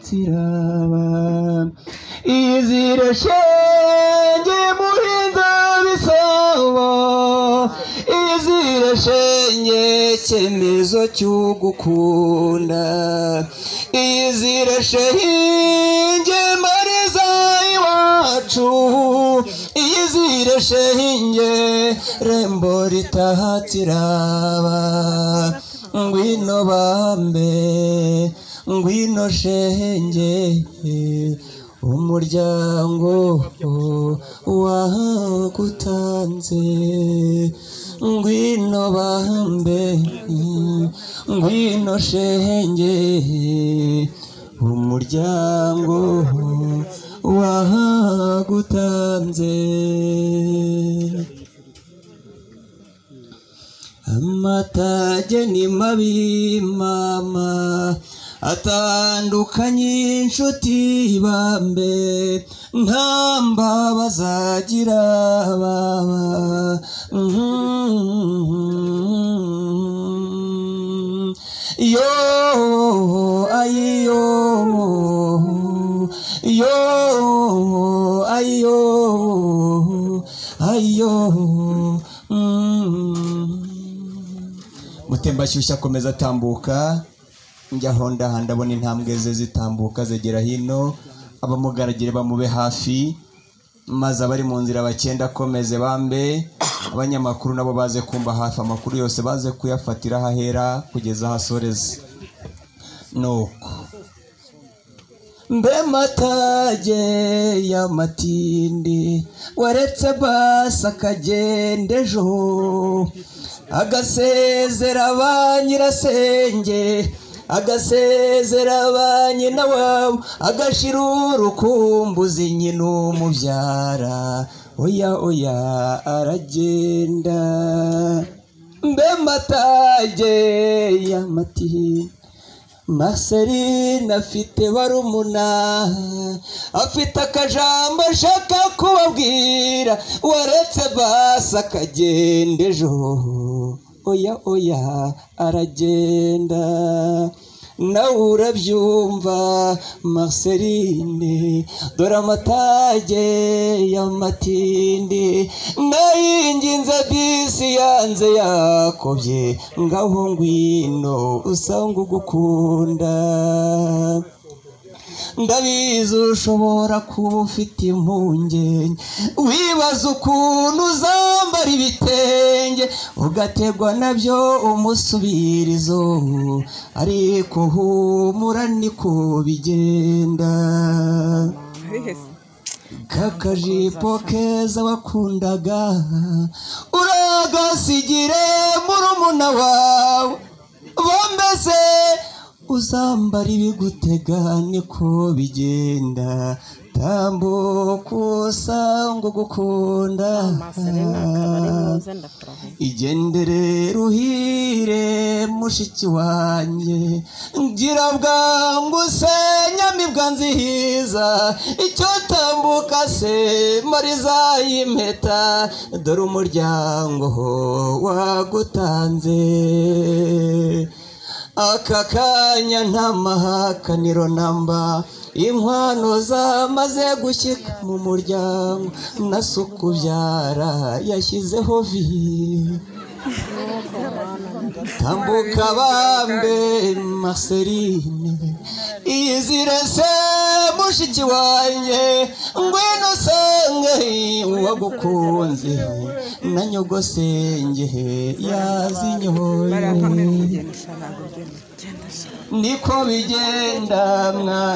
kiraba izira shenge muhinza bisabo izira shenge cyemezo cy'ugukunda izira shenge mbariza iwacu izira shenge rembo ritahatiraba ngwino bambe ngwino shenge umuryango wagutanze ngwino bambe ngwino shenge umuryango wagutanze amatage ni mabi mama atandukanye inshuti bambe nta mbaba zagira baba Mhm. yo ayiyo yo ayiyo ayiyo mutembashyushya akomeza atambuka njya aho ndaha ndabona intambwe ze zitambuka zigera hino abamugaragire bamube hafi maze abari mu nzira bakenda akomeze bambe abanyamakuru nabo baze kumva hafi amakuru yose baze kuyafatira aho ahera kugeza aho asoreza nuko mbe matage y'amatindi waretse basi akagenda ejo agasezera ba nyirasenge agasezera ba nyina wabo agashira urukumbuzi nyina umubyara oya oya aragenda mbe matage y'amatindi Marceline afite barumuna afite akajambo ashaka kubabwira waretse basi akagenda ejo oya oya aragenda nawe urabyumva Marceline dore amatage y'amatindi nayinginze disi yanze yakobye ngaho ngwino usanga ugukunda ndabizi ushobora kuba ufite impungenge wibaza ukuntu uzambara ibitenge ugategwa nabyo umusubirizo ariko humura niko bigenda kakajipo keza wakundaga uragasigire murumuna wawe bombese uzambara ibigutega niko bigenda tambuka usanga ugukunda Amaserena akaba ari meza ndakurahiye igendere ruhire mushiki wanjye ngira bwangu se nyamibwa nzihiza icyo tambuka se mariza y'impeta dore umuryango wagutanze aka kanya nta mahakaniro namba inkwano zamaze gushyika mu muryango na sukubyara yashyizeho vi tambuka bambe marceline iyizire se mushiki wanjye ngwino usange uwagukunze na nyogosenge yazinyoye genda usaba. niko bigenda mwana